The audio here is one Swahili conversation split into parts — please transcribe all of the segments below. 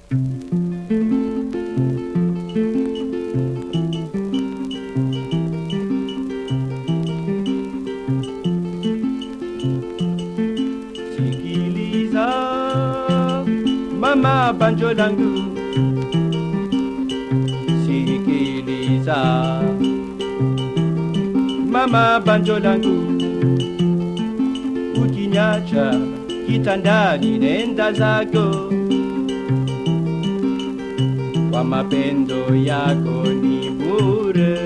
Sikiliza mama banjo langu, sikiliza mama banjo langu, ukinyacha kitandani nenda zako, kwa mapendo yako ni bure.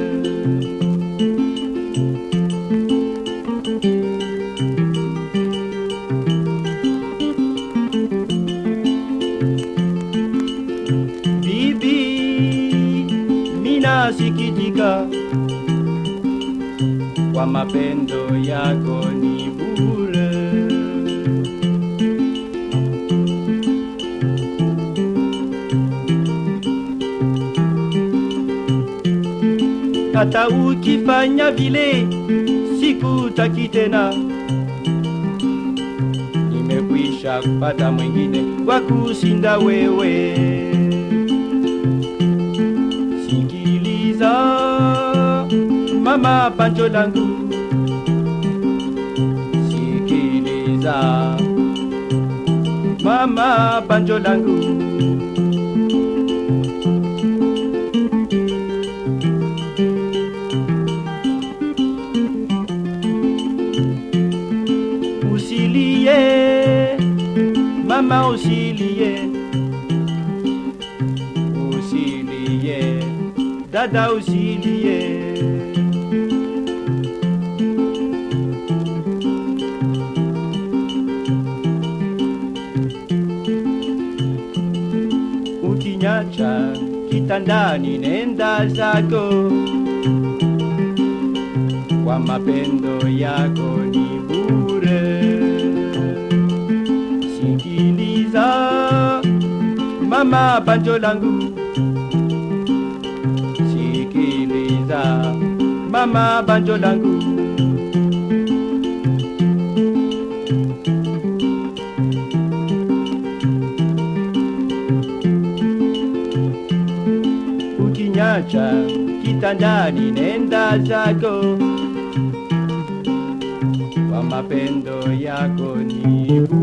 Bibi, mina sikitika kwa mapendo yako ni bure. Hata ukifanya vile sikutaki tena, nimekwisha kupata mwingine wa kushinda wewe. Sikiliza mama banjo langu, sikiliza mama banjo langu. Usilie mama, usilie, usilie dada, usilie. Ukinyacha kitandani, nenda zako, kwa mapendo yako ni bure. Sikiliza mama banjo langu, sikiliza mama banjo langu. Ukinyacha kitandani, nenda zako, kwa mapendo yako ni bure.